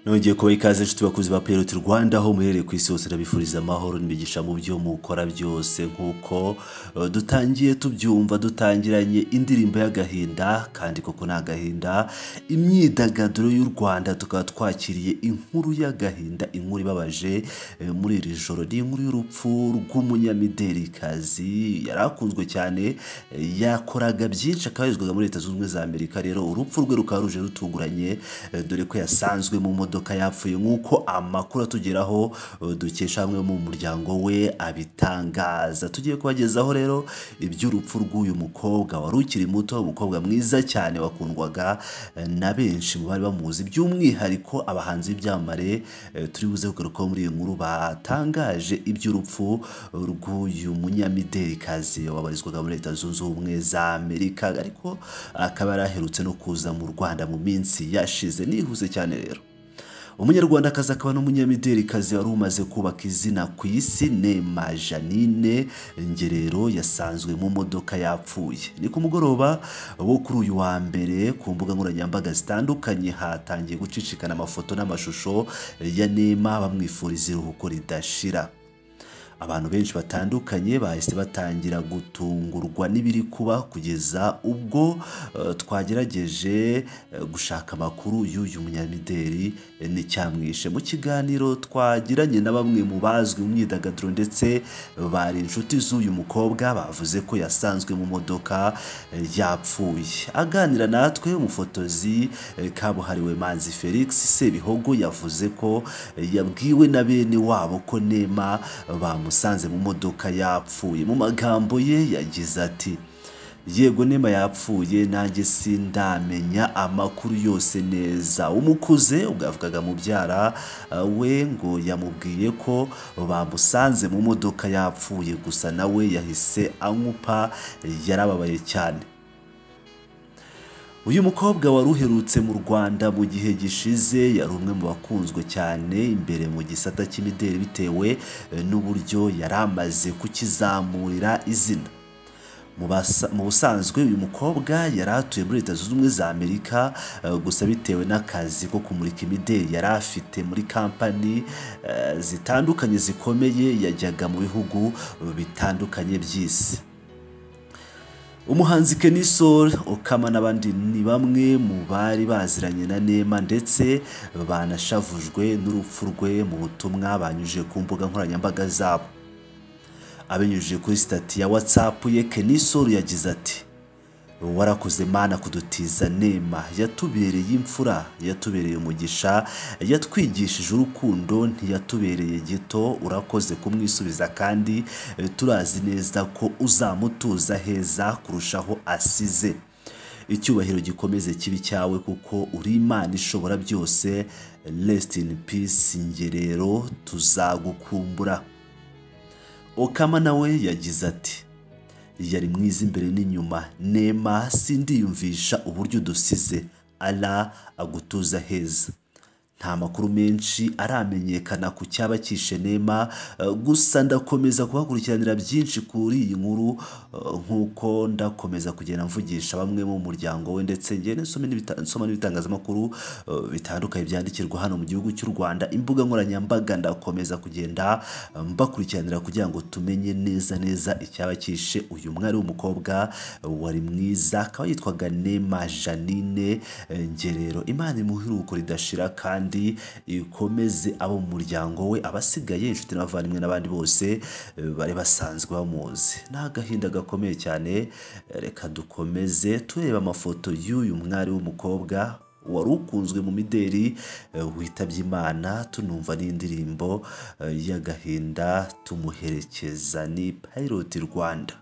nongeye kubaha ikaze inshuti bakuzi ba piyeroti rwanda aho muherereye ku isi hose ndabifuriza amahoro n'imigisha mu byo mukora byose nk'uko eh, dutangiye tubyumva dutangiranye indirimbo y'agahinda kandi koko ni agahinda imyidagaduro y'u rwanda tukaba twakiriye inkuru y'agahinda inkuru ibabaje eh, muri iri joro ni inkuru y'urupfu rw'umunyamiderikazi yari akunzwe cyane eh, yakoraga byinshi akaba yarizwaga muri leta zunze ubumwe za amerika rero urupfu rwe rukaba ruje rutunguranye eh, dore ko yasanzwe mu modoka yapfuye nk'uko amakuru atugeraho eh, dukesha hamwe mu muryango we abitangaza tugiye kubagezaho rero iby'urupfu rw'uyu mukobwa wari ukiri muto umukobwa mwiza cyane wakundwaga eh, na benshi mu bari bamuzi by'umwihariko abahanzi b'ibyamamare eh, turi buze kugarukaho muri iyi nkuru batangaje iby'urupfu rw'uyu munyamiderikazi wabarizwaga muri leta zunze ubumwe za amerika ariko akaba yaraherutse no kuza mu rwanda mu minsi yashize nihuse cyane rero umunyarwandakazi akaba n'umunyamiderikazi wari umaze kubaka izina ku isi nema janine ngerero yasanzwe mu modoka yapfuye ni ku mugoroba wo kuri uyu wa mbere ku mbuga nkoranyambaga zitandukanye hatangiye gucicikana amafoto n'amashusho ya nema bamwifuriza iruhuko ridashira abantu benshi batandukanye bahise batangira gutungurwa n'ibiri kuba kugeza ubwo eh, twagerageje eh, gushaka amakuru y'uyu munyamideri eh, n'icyamwishe mu kiganiro twagiranye na bamwe mu bazwi mu myidagaduro ndetse bari inshuti z'uyu mukobwa bavuze ko yasanzwe mu modoka eh, yapfuye aganira natwe umufotozi eh, kabuhariwe manzi felix sebihogo yavuze ko eh, yabwiwe na bene wabo ko nema bamusanze mu modoka yapfuye mu magambo ye yagize ati yego nema yapfuye nanjye sindamenya amakuru yose neza umukuze ubwavugaga mubyara uh, we ngo yamubwiye ko bamusanze mu modoka yapfuye gusa nawe yahise anywupa yarababaye cyane uyu mukobwa wari uherutse mu rwanda mu gihe gishize yari umwe mu bakunzwe cyane imbere mu gisata cy'imideli bitewe eh, n'uburyo yari amaze kukizamurira izina Mu basa- mu busanzwe uyu mukobwa yari atuye muri leta zunze ubumwe za amerika eh, gusa bitewe n'akazi ko kumurika imideli yari afite muri kampani eh, zitandukanye zikomeye yajyaga mu bihugu eh, bitandukanye by'isi umuhanzi Kenny Sol Okama n'abandi ni bamwe mu bari baziranye na Neema ndetse banashavujwe n'urupfu rwe mu butumwa banyujije ku mbuga nkoranyambaga zabo abinyujije kuri sitati ya WhatsApp ye Kenny Sol yagize ati warakoze mana kudutiza nema yatubereye imfura yatubereye umugisha yatwigishije urukundo ntiyatubereye gito urakoze kumwisubiza kandi eh, turazi neza ko uzamutuza heza kurushaho asize icyubahiro gikomeze kibi cyawe kuko uri imana ishobora byose rest in peace ngerero tuzagukumbura okama nawe yagize ati yari mwiza imbere n'inyuma nema sindiyumvisha uburyo udusize ara agutuza heza nta makuru menshi aramenyekana ku cyaba kishe nema eh, gusa ndakomeza kuhakurikiranira byinshi kuri iyi nkuru eh, nk'uko ndakomeza kugenda mvugisha bamwe mu muryango we ndetse ngende nsome n'ibita- nsoma n'ibitangazamakuru eh, bitandukanye byandikirwa hano mu gihugu cy'u rwanda imbuga nkoranyambaga ndakomeza kugenda eh, mbakurikiranira kugira ngo tumenye neza neza icyaba kishe uyu mwari w'umukobwa eh, wari mwiza akaba yitwaga nema janine eh, ngerero imana imuhiruko ridashira kandi ikomeze abo mu muryango we abasigaye inshuti n'abavandimwe n'abandi bose eh, bari basanzwe bamuzi ni agahinda gakomeye cyane eh, reka dukomeze tureba amafoto y'uyu mwari w'umukobwa wari ukunzwe mu mideli eh, witabye imana tunumva n'indirimbo eh, y'agahinda tumuherekeza ni payiroti rwanda